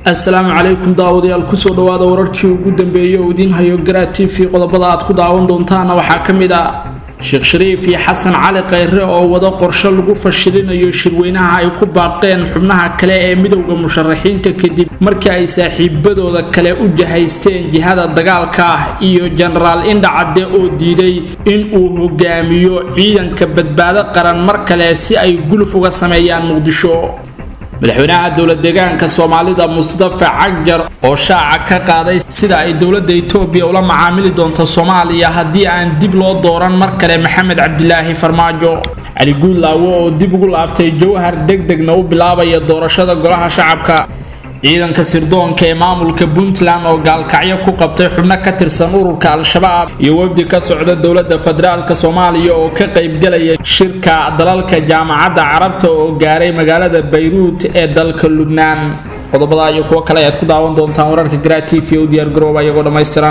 assalaamu calaykum daawadayaal kusoo dhawaada wararkii ugu dambeeyey oo idiin hayo garaa t v qodobada aad ku daawan doontaana waxaa ka mid ah sheekh shariif iyo xasan cali khayre oo wada qorsho lagu fashilinayo shirweynaha ay ku baaqeen xubnaha kale ee midowda musharaxiinta kadib markii ay saaxiibadooda kale u jahaysteen jihada dagaalka ah iyo jenaraal indhacadde oo diiday in uu hogaamiyo ciidanka badbaado qaran mar kale si ay guluf uga sameeyaan muqdisho madaxweynaha dowlad deegaanka soomaalida mustafa cagjar oo shaaca ka qaaday sida ay dowladda etoobiya ula macaamili doonto soomaaliya haddii aan dib loo dooran mar kale maxamed cabdilaahi farmaajo cali guudlaawo oo dib ugu laabtay jawhar degdegna u bilaabaya doorashada golaha shacabka ciidanka sirdoonka ee maamulka puntland oo gaalkacyo ku qabtay xubno ka tirsan ururka al-shabaab iyo wafdi ka socda dowladda federaalk soomaaliya oo ka qaybgalaya shirka dalalka jaamacadda carabta oo gaaray magaalada bayruut ee dalka lubnaan qodobada iyo kuwo kale ayaad ku daawan doontaan wararka garaa t v u diyaargarooba iyagoo dhammaystiran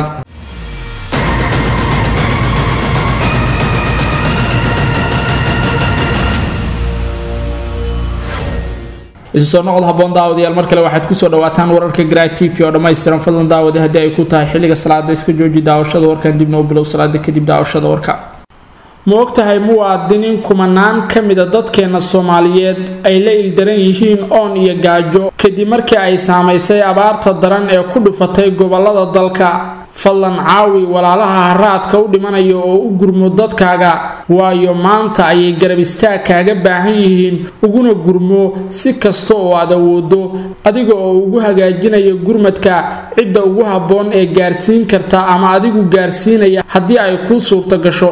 isu soo noqod haboon daawadayaal mar kale waxaad kusoo dhawaataan wararka garaa t v oo dhammaystiran fadlan daawade haddii ay ku tahay xilliga salaada iska jooji daawashada warkan dibna u bilow salaada kadib daawashada warka ma ogtahay muwaadiniin kumanaan ka mida dadkeena soomaaliyeed ay la ildaran yihiin oon iyo gaajo kadib markii ay saamaysay abaarta daran ee ku dhufatay gobolada dalka fadlan caawi walaalaha haraadka u dhimanaya oo u gurmo dadkaaga waayo maanta ayay garab istaag kaaga baahan yihiin uguna gurmo si kasta oo aad awoodo adiga oo ugu hagaajinaya gurmadka cidda ugu habboon ee gaarsiin karta ama adigu gaarsiinaya haddii ay kuu suurto gasho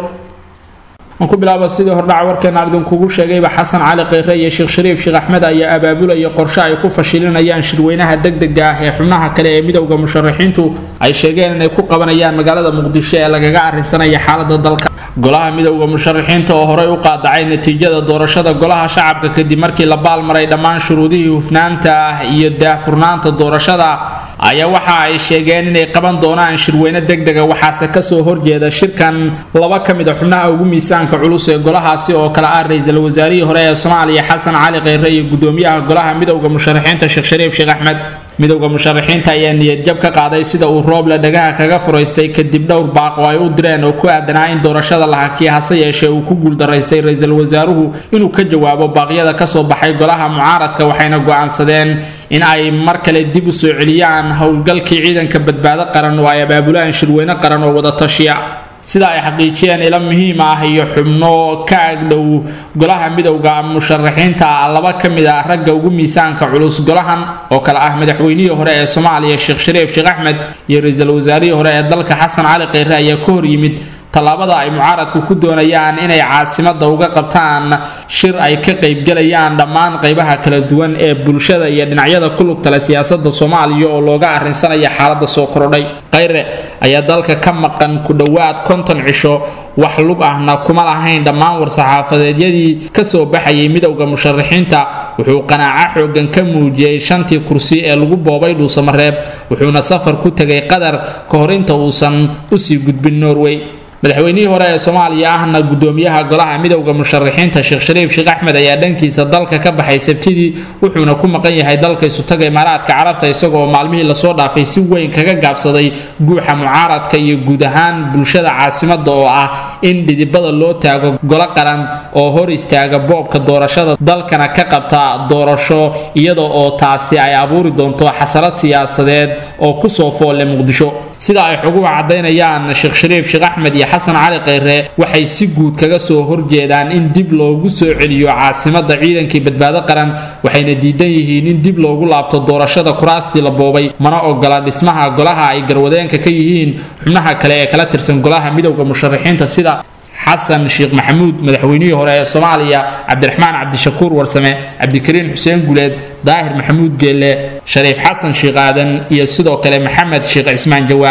aan ku bilaaba sidii hordhaca warkeenaan idinkugu sheegayba xasan cali khayre iyo sheekh shariif sheekh axmed ayaa abaabulaya qorshe ay ku fashilinayaan shirweynaha degdega ah ee xubnaha kale ee midowda musharaxiintu ay sheegeen inay ku qabanayaan magaalada muqdisho ee lagaga arrinsanaya xaalada dalka golaha midowda musharaxiinta oo horey u qaadacay natiijada doorashada golaha shacabka kadib markii la baalmaray dhammaan shuruudihii hufnaanta ah iyo daahfurnaanta doorashada ayaa waxa ay sheegeen inay qaban doonaan shirweyne degdega waxaase kasoo horjeeda shirkan laba ka mid a xubnaha ugu miisaanka culus ee golahaasi oo kale ah ra-iisul wasaarihii hore ee soomaaliya xasan cali khayre iyo gudoomiyaha golaha midowda musharaxiinta sheekh shariif sheekh axmed midowda musharaxiinta ayaa niyadjab ka qaaday sida uu rooble dhagaha kaga furaystay kadib dhowr baaq oo ay u direen oo ku aadanaa in doorashada la hakiya hase yeeshee uu ku guuldaraystay ra-iisul wasaaruhu inuu ka jawaabo baaqyada kasoo baxay golaha mucaaradka waxayna go-aansadeen in ay mar kale dib u soo celiyaan howlgalkii ciidanka badbaado qaran oo ay abaabulaan shirweyne qaran oo wada tashiya sida ay xaqiijiyeen ilo muhiim ah iyo xubno ka agdhow golaha midowda musharaxiinta laba ka mid ah ragga ugu miisaanka culus golahan oo kale ah madaxweynihii hore ee soomaaliya sheekh shariif sheekh axmed iyo ra-iisul wasaarihii hore ee dalka xasan cali khayre ayaa ka hor yimid tallaabada ay mucaaradku ku doonayaan inay caasimada uga qabtaan shir ay ka qaybgalayaan dhammaan qaybaha kala duwan ee bulshada iyo dhinacyada ku lugtale siyaasada soomaaliya oo looga arrinsanaya xaalada soo kordhay khayre ayaa dalka ka maqan ku dhowaad konton cisho wax lug ahna kuma lahayn dhammaan war-saxaafadeedyadii kasoo baxayay midowda musharaxiinta wuxuu qanaaco xoogan ka muujiyey shantii kursi ee lagu boobay dhuusamareeb wuxuuna safar ku tegay qatar ka hor inta uusan usii gudbin norway madaxweynihii hore ee soomaaliya ahna gudoomiyaha golaha midowda musharaxiinta sheekh shariif sheekh axmed ayaa dhankiisa dalka ka baxay sabtidii wuxuuna ku maqan yahay dalka isutaga imaaraadka carabta isagoo maalmihii lasoo dhaafay si weyn kaga gaabsaday guuxa mucaaradka iyo guud ahaan bulshada caasimada oo ah in dhidibada loo taago golo qaran oo hor istaaga boobka doorashada dalkana ka qabta doorasho iyada oo taasi ay abuuri doonto xasarad siyaasadeed oo kusoo foolle muqdisho sida ay xoguhu caddaynayaan sheekh shariif sheekh axmed iyo xasan cali khayre waxay si guud kaga soo horjeedaan in dib loogu soo celiyo caasimada ciidankii badbaado qaran waxayna diidan yihiin in dib loogu laabto doorashada kuraastii la boobay mana ogola dhismaha golaha ay garwadeenka ka yihiin xubnaha kale ee kala tirsan golaha midowda musharaxiinta sida xasan sheekh maxamuud madaxweynihii hore ee soomaaliya cabdiraxmaan cabdishakuur warsame cabdikariin xuseen guleed daahir maxamuud geelle shariif xasan sheekh aadan iyo sidoo kale maxamed sheekh cismaan jawaari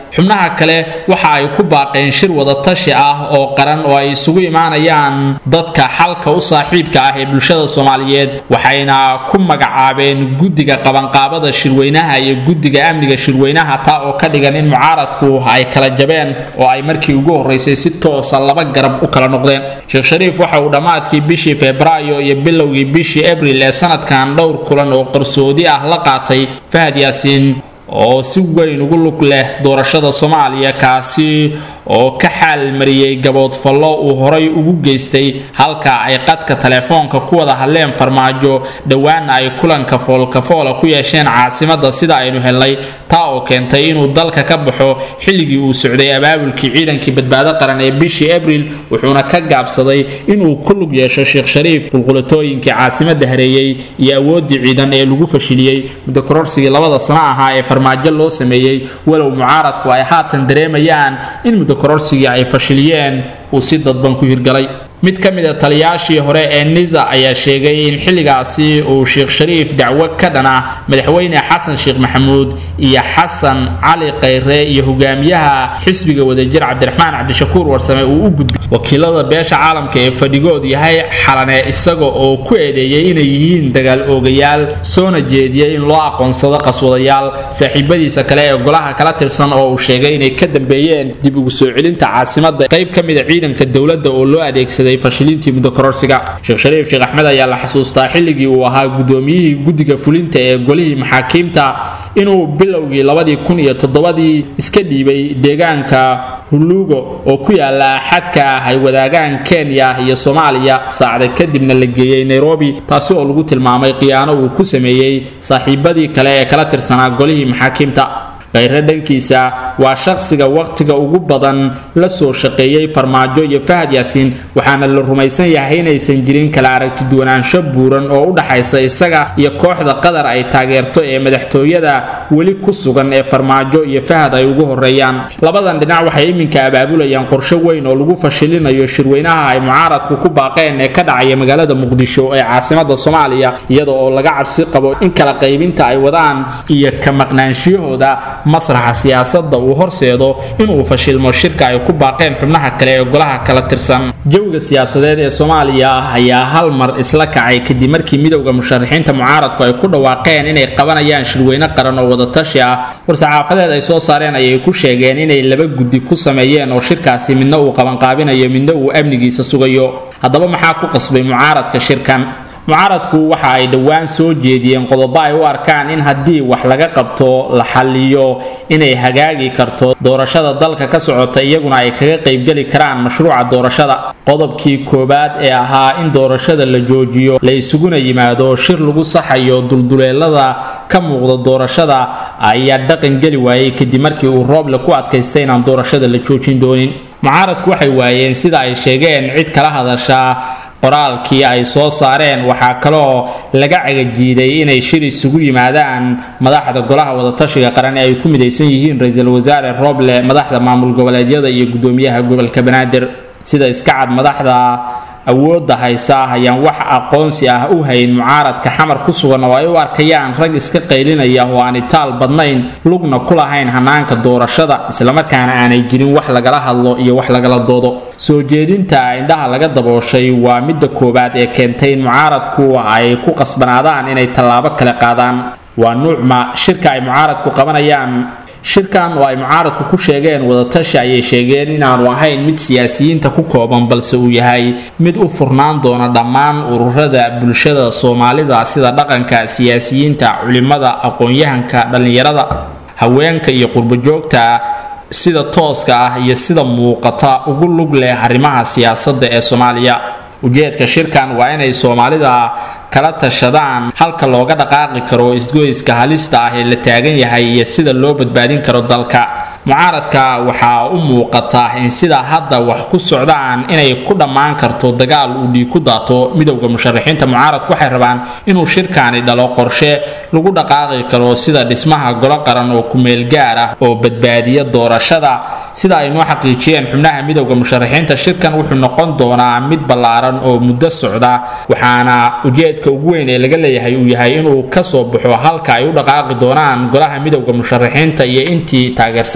xubnaha kale waxa ay ku baaqeen shir wadatashi ah oo qaran oo ay isugu imaanayaan dadka xalka u saaxiibka ah ee bulshada soomaaliyeed waxayna ku magacaabeen guddiga qabanqaabada shirweynaha iyo guddiga amniga shirweynaha taa oo ka dhigan in mucaaradku ay kala jabeen oo ay markii ugu horreysay si toosa laba garab u kala noqdeen sheekh shariif waxa uu dhammaadkii bishii febraayo iyo bilowgii bishii abril ee sanadkan dhowr kulan oo qarsoodi ah la qaatay fahad yaasiin oo si weyn ugu lug leh doorashada soomaaliya kaasi oo ka xaal mariyey gaboodfallo uu horay ugu geystay halka ay qadka telefoonka ku wada hadleen farmaajo dhowaana ay kulanka foolkafoola ku yeesheen caasimada sida aynu helnay taa oo keentay inuu dalka ka baxo xilligii uu socday abaabulkii ciidankii badbaado qaran ee bishii abril wuxuuna ka gaabsaday inuu ku lug yeesho sheekh shariif qulqulatooyinkii caasimada hareeyey iyo awooddii ciidan ee lagu fashiliyey muddo kororsigii labada sano ahaa ee farmaajo loo sameeyey walow mucaaradku ay haatan dareemayaan in muddo kororsigii ay fashiliyeen uu si dadban ku hirgalay mid ka mid a taliyaashii hore ee nisa ayaa sheegay in xilligaasi uu sheekh shariif dacwo ka dhan ah madaxweyne xasan sheekh maxamuud iyo xasan cali khayre iyo hogaamiyaha xisbiga wadajir cabdiraxmaan cabdishakuur warsame uu u gudbay wakiilada beesha caalamka ee fadhigood yahay xalane isaga oo ku eedeeyay inay yihiin dagaal oogayaal soona jeediyey in loo aqoonsado qaswadayaal saaxiibadiisa kale ee golaha kala tirsan oo uu sheegay inay ka dambeeyeen dib ugu soo celinta caasimada qayb ka mid a ciidanka dowladda oo loo adeegsaday fashilintii muddo kororsiga sheekh shariif sheekh axmed ayaa la xasuustaa xilligii uu ahaa gudoomiyihii guddiga fulinta ee golihii maxaakiimta inuu bilowgii labadii kun iyo toddobadii iska dhiibay deegaanka huluugo oo ku yaala xadka ah ay wadaagaan kenya iyo soomaaliya saacda kadibna la geeyey nairobi taasi oo lagu tilmaamay khiyaano uu ku sameeyey saaxiibadii kale ee kala tirsanaa golihii maxaakiimta khayre dhankiisa waa shaqsiga wakhtiga ugu badan la soo shaqeeyey farmaajo iyo fahad yaasiin waxaana la rumaysan yahay inaysan jirin kala aragtiduwanaansho buuran oo u dhaxaysa isaga iyo kooxda qatar ay taageerto ee madaxtooyada weli ku sugan ee farmaajo iyo fahad ay ugu horeeyaan labadan dhinac waxay iminka abaabulayaan qorshe weyn oo lagu fashilinayo shirweynaha ay mucaaradku ku baaqeen ee ka dhacaya magaalada muqdisho ee caasimada soomaaliya iyada oo laga cabsi qabo in kala qaybinta ay wadaan iyo ka maqnaanshiyahooda masraxa siyaasadda uu horseedo inuu fashilmo shirka ay ku baaqeen xubnaha kale ee golaha kala tirsan jawiga siyaasadeed ee soomaaliya ayaa hal mar isla kacay kadib markii midowda musharaxiinta mucaaradku ay ku dhawaaqeen inay qabanayaan shirweyne qaran oo wadatashi ah war-saxaafadeed ay soo saareen ayay ku sheegeen inay laba guddi ku sameeyeen oo shirkaasi midna uu qabanqaabinayo midna uu amnigiisa sugayo haddaba maxaa ku qasbay mucaaradka shirkan mucaaradku waxa ay dhowaan soo jeediyeen qodobo ay u arkaan in haddii wax laga qabto la xalliyo inay hagaagi karto doorashada dalka ka socota iyaguna ay kaga qaybgeli karaan mashruuca doorashada qodobkii koowaad ee ahaa in doorashada la joojiyo la isuguna yimaado shir lagu saxayo dulduleelada ka muuqda doorashada ayaa dhaqan geli waayey kadib markii uu rooble ku adkaystay inaan doorashada la joojin doonin mucaaradku waxay waayeen sida ay sheegeen cid kala hadashaa qoraalkii ay soo saareen waxaa kaloo laga cagajiiday inay shir isugu yimaadaan madaxda golaha wadatashiga qaran ee ay ku midaysan yihiin ra-iisul wasaare roble madaxda maamul goboleedyada iyo gudoomiyaha gobolka banaadir sida iska cad madaxda awoodda haysa ayaan wax aqoonsi ah u hayn mucaaradka xamar ku sugan oo ay u arkayaan rag iska qaylinaya oo aan itaal badnayn lugna ku lahayn hanaanka doorashada islamarkaana aanay jirin wax lagala hadlo iyo wax lagala doodo soo jeedinta indhaha laga dabooshay waa midda koowaad ee keentay in mucaaradku ay ku qasbanaadaan inay tallaabo kale qaadaan waa nuucma shirka ay mucaaradku qabanayaan shirkan oo ay mucaaradku ku sheegeen wadatashi ayay sheegeen inaanu ahayn mid siyaasiyiinta ku kooban balse uu yahay mid u furnaan doona dhammaan ururada bulshada soomaalida sida dhaqanka siyaasiyiinta culimada aqoon-yahanka dhallinyarada haweenka iyo qurbojoogta sida tooska ah iyo sida muuqata ugu lug leh arrimaha siyaasadda ee soomaaliya ujeedka shirkan waa inay soomaalida kala tashadaan halka looga dhaqaaqi karo isgoyska halista ah ee la taagan yahay iyo sida loo badbaadin karo dalka mucaaradka waxaa u muuqata in sida hadda wax ku socdaan inay ku dhammaan karto dagaal uu dhiig ku daato midowda musharaxiinta mucaaradku waxay rabaan inuu shirkaani dhalo qorshe lagu dhaqaaqi karo sida dhismaha golo qaran oo kumeel gaar ah oo badbaadiya doorashada sida ay noo xaqiijiyeen xubnaha midowda musharaxiinta shirkan wuxuu noqon doonaa mid ballaaran oo muddo socda waxaana ujeedka ugu weyn ee laga leeyahay uu yahay inuu kasoo baxo halka ay u dhaqaaqi doonaan golaha midowda musharaxiinta iyo intii taageersan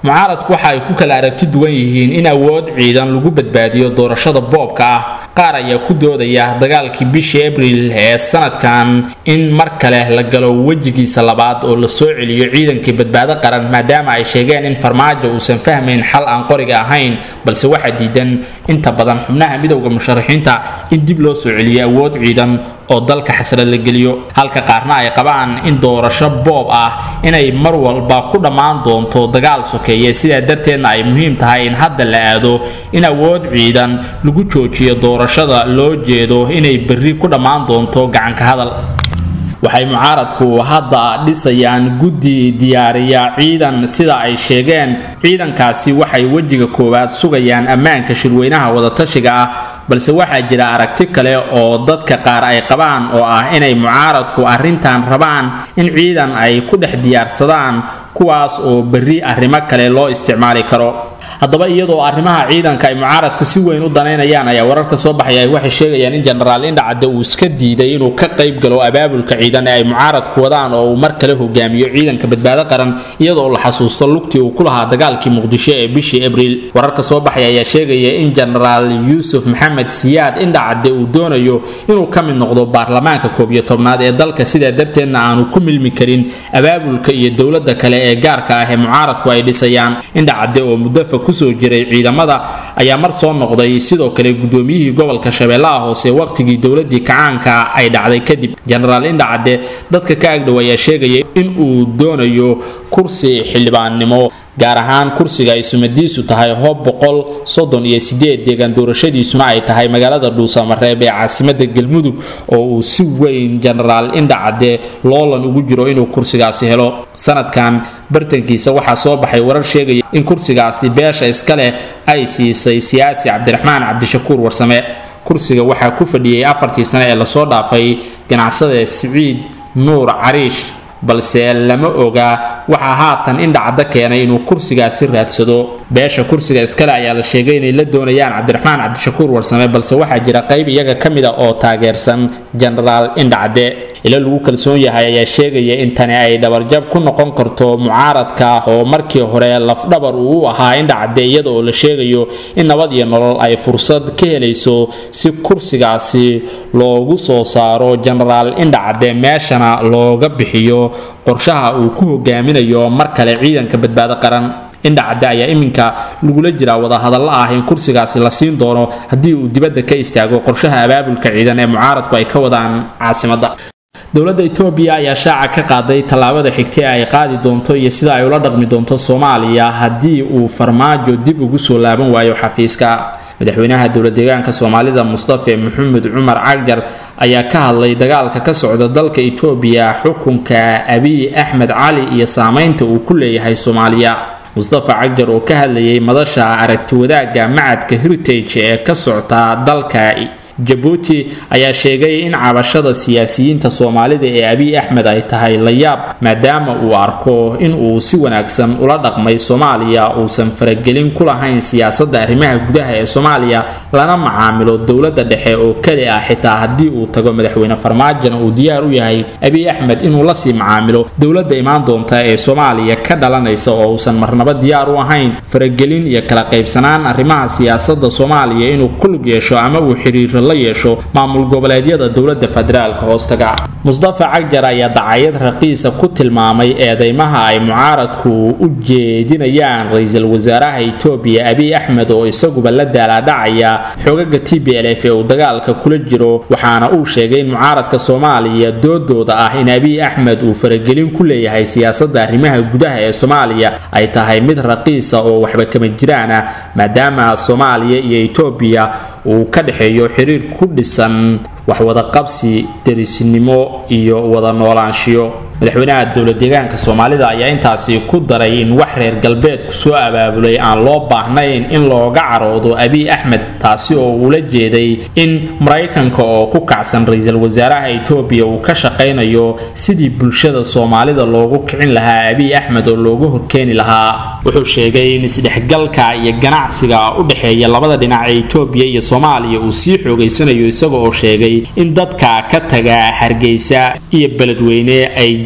mucaaradku waxa ay ku kala aragti duwan yihiin in awood ciidan lagu badbaadiyo doorashada boobka ah qaar ayaa ku doodaya dagaalkii bishii abriil ee sanadkan in mar kale la galo wejigiisa labaad oo la soo celiyo ciidankii badbaado qaran maadaama ay sheegeen in farmaajo uusan fahmayn xal aan qoriga ahayn balse waxaa diidan inta badan xubnaha midowda musharaxiinta in dib loo soo celiyo awood ciidan oo dalka xasrad la geliyo halka qaarna ay qabaan in doorasho boob ah inay mar walba ku dhammaan doonto dagaal sokeeye sidaa darteedna ay muhiim tahay in hadda la aado in awood ciidan lagu joojiyo doorashada loo jeedo inay berri ku dhammaan doonto gacanka hadal waxay mucaaradku hadda dhisayaan guddi diyaariya ciidan sida ay sheegeen ciidankaasi waxay wejiga koowaad sugayaan ammaanka shirweynaha wadatashiga ah balse waxaa jira aragti kale oo dadka qaar ay qabaan oo ah inay mucaaradku arrintan rabaan in ciidan ay ku dhex diyaarsadaan kuwaas oo berri arrimo kale loo isticmaali karo haddaba iyadoo arrimaha ciidanka ay mucaaradku si weyn u danaynayaan ayaa wararka soo baxaya ay waxay sheegayaan in jenaraal indhacadde uu iska diiday inuu ka qayb galo abaabulka ciidan ee ay mucaaradku wadaan oo uu mar kale hogaamiyo ciidanka badbaado qaran iyadoo la xasuusto lugtii uu ku lahaa dagaalkii muqdisho ee bishii abriil wararka soo baxaya ayaa sheegaya in jenaraal yuusuf maxamed siyaad indhacadde uu doonayo inuu ka mid noqdo baarlamaanka koob iyo tobnaad ee dalka sidaa darteedna aanu ku milmi karin abaabulka iyo dowladda kale ee gaarka ah ee mucaaradku ay dhisayaan indhacadde oo muddafa kusoo jiray ciidamada ayaa mar soo noqday sidoo kale gudoomiyihii gobolka shabeellaha hoose waqtigii dowladii kacaanka ay dhacday kadib jenaraal indhacadde dadka ka agdhow ayaa sheegaya in uu doonayo kursi xildhibaannimo gaar ahaan kursiga ay sumadiisu tahay hoob boqol soddon iyo sideed deegaan doorashadiisuna ay tahay magaalada dhuusamareeb ee caasimada galmudug oo uu si weyn jenaraal indhacadde loolan ugu jiro inuu kursigaasi helo sanadkan bartankiisa waxaa soo baxay warar sheegaya in kursigaasi beesha iska leh ay siisay siyaasi cabdiraxmaan cabdishakuur warsame kursiga waxaa ku fadhiyey afartii sane ee lasoo dhaafay ganacsade siciid nuur cariish balse lama oga waxaa haatan indhacadda keenay inuu kursigaasi raadsado beesha kursiga iskale ayaa la sheegay inay la doonayaan cabdiraxmaan cabdishakuur warsame balse waxaa jira qayb iyaga ka mid a oo taageersan jenaraal indhacadde ilo lagu kalsoon yahay ayaa sheegaya in tani ay dhabarjab ku noqon karto mucaaradka oo markii hore lafdhabar uu u ahaa indhacadde iyada oo la sheegayo in nabad iyo nolol ay fursad ka helayso si kursigaasi loogu soo saaro jenaraal indhacadde meeshana looga bixiyo qorshaha uu ku hogaaminayo mar kale ciidanka badbaado qaran indhacadde ayaa iminka lagula jiraa wadahadallo ah in kursigaasi la siin doono haddii uu dibadda ka istaago qorshaha abaabulka ciidan ee mucaaradku ay ka wadaan caasimadda dowladda etoobiya ayaa shaaca ka qaaday tallaabada xigta ee ay qaadi doonto iyo sida ay ula dhaqmi doonto soomaaliya haddii uu farmaajo dib ugu soo laaban waayo xafiiska madaxweynaha dowladdeegaanka soomaalida mustafe maxamed cumar cagjar ayaa ka hadlay dagaalka ka socda dalka etoobiya xukunka abiy axmed cali iyo saameynta uu ku leeyahay soomaaliya mustafa cagjar oo ka hadlayay madasha aragti wadaagga macadka heritage ee ka socta dalka jabuuti ayaa sheegay in cabashada siyaasiyiinta soomaalida ee abiy axmed ay tahay la yaab maadaama uu arko in uu si wanaagsan ula dhaqmay soomaaliya uusan faragelin ku lahayn siyaasadda arrimaha gudaha ee soomaaliya lana macaamilo dowladda dhexe oo keli ah xitaa haddii uu tago madaxweyne farmaajona uu diyaar u yahay abiy axmed inuu lasii macaamilo dowladda imaan doonta ee soomaaliya ka dhalanaysa oo uusan marnaba diyaar u ahayn faragelin iyo kala qaybsanaan arrimaha siyaasadda soomaaliya inuu ku lug yeesho ama uu xiriiro la yeesho maamul goboleedyada dowladda federaalka hoostaga mustafa cagjar ayaa dacayad raqiisa ku tilmaamay eedeymaha ay mucaaradku u jeedinayaan ra-iisul wasaaraha etoobiya abiy axmed oo isaguba la daalaadhacaya xogaga t b l f ee uu dagaalka kula jiro waxaana uu sheegay in mucaaradka soomaaliya doodooda ah in abiy axmed uu faragelin ku leeyahay siyaasadda arrimaha gudaha ee soomaaliya ay tahay mid raqiisa oo waxba kama jiraan ah maadaama soomaaliya iyo etoobiya uu ka dhexeeyo xiriir ku dhisan waxwadaqabsi derisnimo iyo wada noolaanshiyo madaxweynaha dowladdeegaanka soomaalida ayaa intaasi ku daray in wax reer galbeedku soo abaabulay aan loo baahnayn in looga caroodo abiy axmed taasi oo uula jeeday in maraykanka oo ku kacsan ra-iisul wasaaraha etoobiya uu ka shaqaynayo sidii bulshada soomaalida loogu kicin lahaa abiy axmed oo looga horkeeni lahaa wuxuu sheegay in isdhexgalka iyo ganacsiga u dhexeeya labada dhinac ee etoobiya iyo soomaaliya uu sii xoogaysanayo isaga oo sheegay in dadka ka taga hargeysa iyo beledweyne ay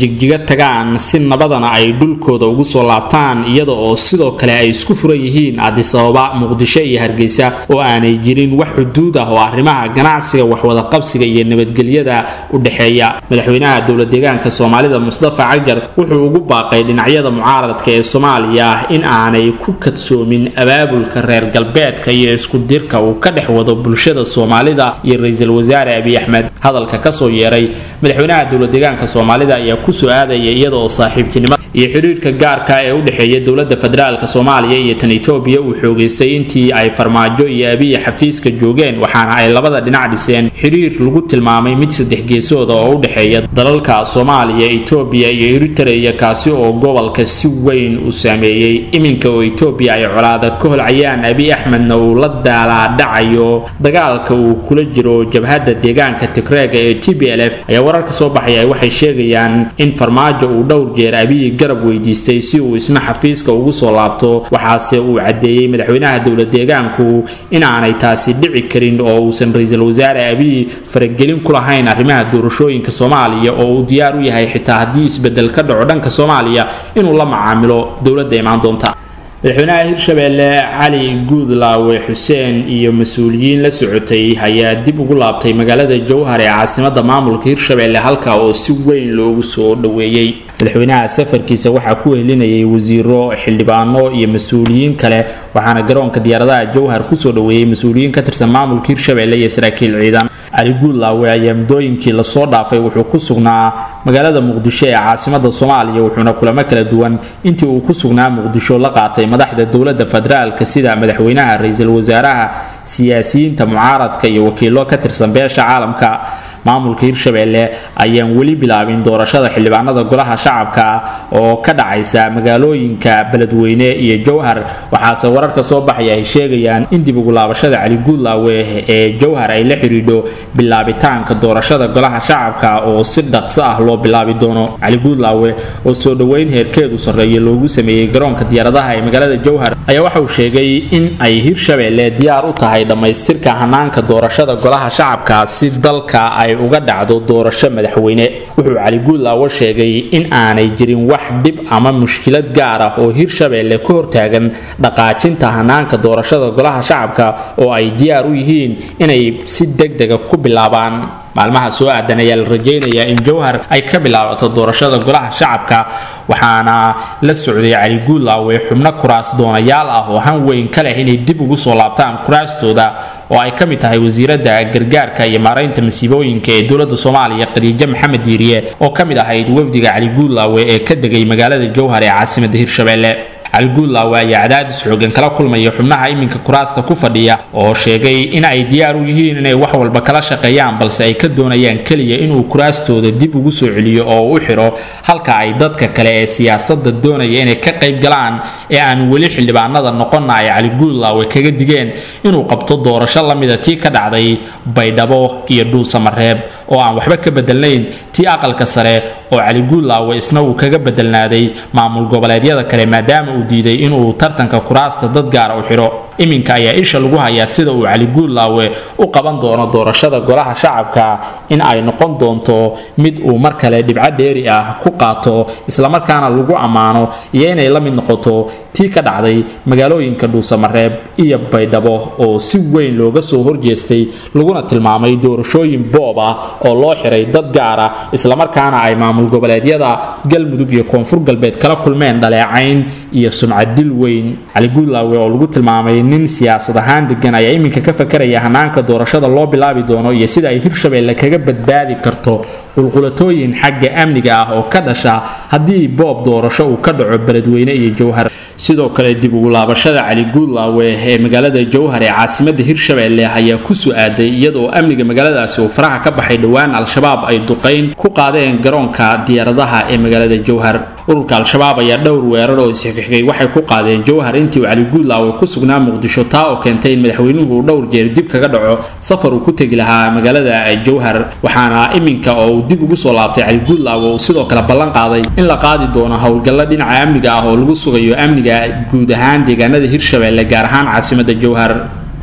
jigjiga tagaan si nabadana ay dhulkooda ugu soo laabtaan iyada oo sidoo kale ay isku furan yihiin adisababa muqdisho iyo hargeysa oo aanay jirin wax xuduud ah oo arrimaha ganacsiga waxwada qabsiga iyo nabadgelyada u dhexeeya madaxweynaha dowla deegaanka soomaalida mustafa cajar wuxuu ugu baaqay dhinacyada mucaaradka ee soomaaliya in aanay ku kadsoomin abaabulka reer galbeedka iyo isku dirka uu ka dhex wado bulshada soomaalida iyo ra-iisul wasaare abiy axmed hadalka kasoo yeeray madaxweynaha dowla deegaanka soomaalida ayaa kusoo aadaya iyada oo saaxiibtinimo iyo xiriirka gaarka ee u dhexeeya dowladda federaalk soomaaliya iyo tan etoobiya uu xoogeystay intii ay farmaajo iyo abiy xafiiska joogeen waxaana ay labada dhinac dhiseen xiriir lagu tilmaamay mid saddex geesooda oo u dhexeeya dalalka soomaaliya etoobiya iyo eritreya kaasi oo gobolka si weyn u saameeyey iminka oo etoobiya ay colaada ka holcayaan abiy axmedna uu la daalaadhacayo dagaalka uu kula jiro jabhadda deegaanka tigreega ee t b l f ayaa wararka soo baxaya waxay sheegayaan in farmaajo uu dhowr jeer abiy garab weydiistay si uu isna xafiiska ugu soo laabto waxaase uu caddeeyey madaxweynaha dowla deegaanku inaanay taasi dhici karin oo uusan ra-iisul wasaare abiy faragelin ku lahayn arrimaha doorashooyinka soomaaliya oo uu diyaar u yahay xitaa haddii isbedel ka dhaco dhanka soomaaliya inuu la macaamilo dowladda imaan doonta madaxweynaha hirshabeelle cali guudlaawe xuseen iyo mas-uuliyiin la socotay ayaa dib ugu laabtay magaalada jowhar ee caasimada maamulka hirshabeelle halka oo si weyn loogu soo dhoweeyey madaxweynaha safarkiisa waxaa ku helinayay wasiiro xildhibaano iyo mas-uuliyiin kale waxaana garoonka diyaaradaha jowhar kusoo dhoweeyey mas-uuliyiin ka tirsan maamulka hirshabeelle iyo saraakiil ciidan cali guudlaawe ayaa muddooyinkii lasoo dhaafay wuxuu ku sugnaa magaalada muqdisho ee caasimada soomaaliya wuxuuna kulamo kala duwan intii uu ku sugnaa muqdisho la qaatay madaxda dowladda federaalka sida madaxweynaha ra-iisul wasaaraha siyaasiyiinta mucaaradka iyo wakiilo ka tirsan beesha caalamka maamulka hirshabeelle ayaan weli bilaabin doorashada xildhibaanada golaha shacabka oo ka dhacaysa magaalooyinka beledweyne iyo jowhar waxaase wararka soo baxaya ay sheegayaan in dib ugu laabashada cali guudlaawe ee jowhar ay la xidhiidho bilaabitaanka doorashada golaha shacabka oo si dhaqso ah loo bilaabi doono cali guudlaawe oo soo dhoweyn heerkeedu sarreeya loogu sameeyey garoonka diyaaradaha ee magaalada jowhar ayaa waxa uu sheegay in ay hirshabeelle diyaar u tahay dhammaystirka hanaanka doorashada golaha shacabka si dalka ay uga dhacdo doorasho madaxweyne wuxuu cali guudlaawo sheegay in aanay jirin wax dhib ama mushkilad gaar ah oo hirshabeelle ka hortaagan dhaqaajinta hanaanka doorashada golaha shacabka oo ay diyaar u yihiin inay si degdega ku bilaabaan maalmaha soo aadan ayaa la rajaynayaa in jowhar ay ka bilaabato doorashada golaha shacabka waxaana la socday cali guudlaawe xubno kuraas doonayaal ah oo han weyn ka leh inay dib ugu soo laabtaan kuraastooda oo ay ka mid tahay wasiiradda gargaarka iyo maaraynta masiibooyinka ee dowladda soomaaliya khadiijo maxamed diiriye oo ka mid ahayd wafdiga cali guudlaawe ee ka degay magaalada jowhar ee caasimada hirshabeelle cali guudlaawe ayaa cadaadis xoogan kala kulmaya xubnaha iminka kuraasta ku fadhiya oo sheegay in ay diyaar u yihiin inay wax walba kala shaqeeyaan balse ay ka doonayaan keliya inuu kuraastooda dib ugu soo celiyo oo u xidho halka ay dadka kale ee siyaasadda doonaya inay ka qayb galaan ee aan weli xildhibaanada noqonna ay cali guudlaawe kaga digeen inuu qabto doorasho lamida tii ka dhacday baydhabo iyo dhuusamareeb oo aan waxba ka bedelnayn tii aqalka sare oo cali guudlaawe isna uu kaga bedelnaaday maamul goboleedyada kale maadaama uu diiday inuu tartanka kuraasta dad gaara u xidho iminka ayaa isha lagu hayaa sida uu cali guudlaawe u qaban doono doorashada golaha shacabka in ay noqon doonto mid uu mar kale dhibco dheeri ah ku qaato islamarkaana lagu ammaano iyo inay la mid noqoto tii ka dhacday magaalooyinka dhuusamareeb iyo baydhabo oo si weyn looga soo horjeestay laguna tilmaamay doorashooyin boob ah oo loo xiray dad gaara islamarkaana ay maamul goboleedyada galmudug iyo koonfur galbeed kala kulmeen dhaleecayn iyo sumcadil weyn cali guudlaawe oo lagu tilmaamay nin siyaasad ahaan degan ayaa iminka ka fakaraya hanaanka doorashada loo bilaabi doono iyo sida ay hirshabeelle kaga badbaadi karto qulqulatooyin xagga amniga ah oo ka dhasha haddii boob doorasho uu ka dhaco beledweyne iyo jowhar sidoo kale dib ugu laabashada cali guudlaawe ee magaalada jowhar ee caasimada hirshabeelle ayaa ku su-aaday iyadoo amniga magaaladaasi uu faraha ka baxay dhowaan al-shabaab ay duqayn ku qaadeen garoonka diyaaradaha ee magaalada jowhar ururka al-shabaab ayaa dhowr weerar oo isxigxigay waxay ku qaadeen jowhar intii uu cali guudlaawe ku sugnaa muqdisho taa oo keentay in madaxweynuhu uu dhowr jeer dib kaga dhaco safar uu ku tegi lahaa magaalada jowhar waxaana iminka oo uu dib ugu soo laabtay cali guudlaawe uu sidoo kale ballan qaaday in la qaadi doono howlgallo dhinaca amniga ah oo lagu sugayo amniga guud ahaan deegaanada hirshabeelle gaar ahaan caasimada jowhar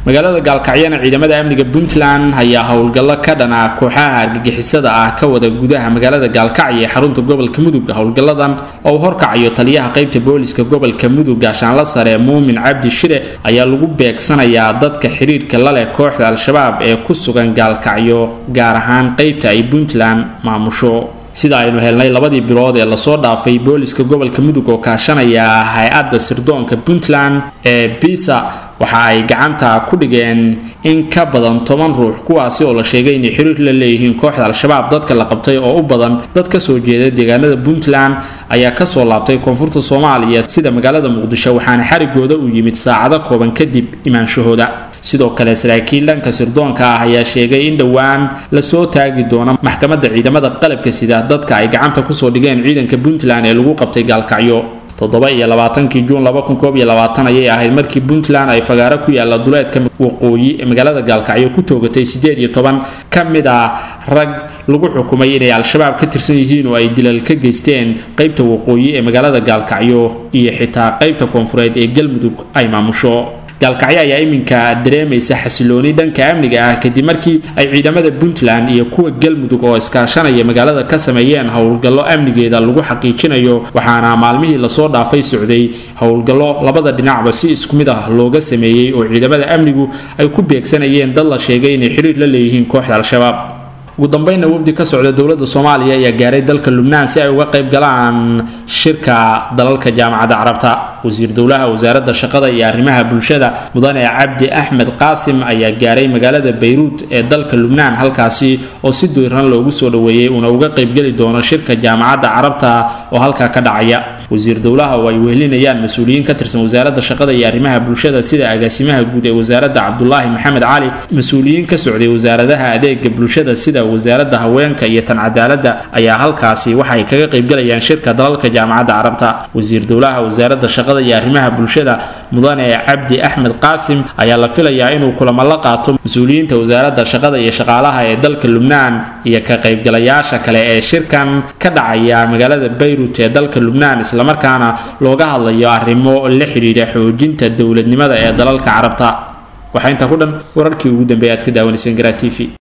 magaalada gaalkacyana ciidamada amniga puntland ayaa howlgallo ka dhana kooxaha argagixisada ah ka wada gudaha magaalada gaalkacyo ee xarunta gobolka mudug howlgalladan oo uu horkacayo taliyaha qaybta booliska gobolka mudug gaashaanla sare muumin cabdi shire ayaa lagu beegsanayaa dadka xiriirka la leh kooxda al-shabaab ee ku sugan gaalkacyo gaar ahaan qaybta ay puntland maamusho sida aynu helnay labadii bilood ee lasoo dhaafay booliska gobolka mudug oo kaashanaya hay-adda sirdoonka puntland ee bisa waxa ay gacanta ku dhigeen in ka badan toban ruux kuwaasi oo la sheegay inay xiriir la leeyihiin kooxda al-shabaab dadka la qabtay oo u badan dad kasoo jeeda deegaanada puntland ayaa kasoo laabtay koonfurta soomaaliya sida magaalada muqdisho waxaana xarigooda u yimid saacado kooban kadib imaanshahooda sidoo kale saraakiil dhanka sirdoonka ah ayaa sheegay in dhowaan lasoo taagi doono maxkamadda ciidamada qalabka sida dadka ay gacanta kusoo dhigeen ciidanka puntland ee lagu qabtay gaalkacyo toddoba iyo labaatankii juun laba kun koob iyo labaatan ayay ahayd markii puntland ay fagaaro ku yaalla duleedka waqooyi ee magaalada gaalkacyo ku toogatay siddeed iyo toban ka mid ah rag lagu xukumay inay al-shabaab ka tirsan yihiin oo ay dilal ka geysteen qaybta waqooyi ee magaalada gaalkacyo iyo xitaa qaybta koonfureed ee galmudug ay maamusho gaalkacyo ayaa iminka dareemaysa xasilooni dhanka amniga ah kadib markii ay ciidamada puntland iyo kuwa galmudug oo iskaashanaya magaalada ka sameeyeen howlgallo amnigeeda lagu xaqiijinayo waxaana maalmihii lasoo dhaafay socday howlgallo labada dhinacba si isku mid ah looga sameeyey oo ciidamada amnigu ay ku beegsanayeen dad la sheegay inay xiriir la leeyihiin kooxda al-shabaab ugu dambeynna wafdi ka socda dowladda soomaaliya ayaa gaaray dalka lubnaan si ay uga qayb galaan shirka dalalka jaamacadda carabta wasiir dowlaha wasaaradda shaqada iyo arrimaha bulshada mudane cabdi axmed qaasim ayaa gaaray magaalada bayruut ee dalka lubnaan halkaasi oo si diiran loogu soo dhoweeyey uuna uga qaybgeli doono shirka jaamacadda carabta oo halkaa ka dhacaya wasiir dowlaha oo ay wehelinayaan mas-uuliyiin ka tirsan wasaaradda shaqada iyo arrimaha bulshada sida agaasimaha guud ee wasaaradda cabdulaahi maxamed cali mas-uuliyiin ka socday wasaaradaha adeega bulshada sida wasaaradda haweenka iyo tan cadaaladda ayaa halkaasi waxay kaga qaybgalayaan shirka dalalka jaamacadda carabta wasiir dowlaha wasaaradda shaqada iyo arrimaha bulshada mudane cabdi axmed qaasim ayaa la filayaa inuu kulamo la qaato mas-uuliyiinta wasaaradda shaqada iyo shaqaalaha ee dalka lubnaan iyo ka qaybgalayaasha kale ee shirkan ka dhacaya magaalada bayrut ee dalka lubnaan islamarkaana looga hadlayo arrimo la xidhiidha xoojinta dowladnimada ee dalalka carabta waxaa intaa ku dhan wararkii ugu dambeeya aad ka daawanayseen garaa t v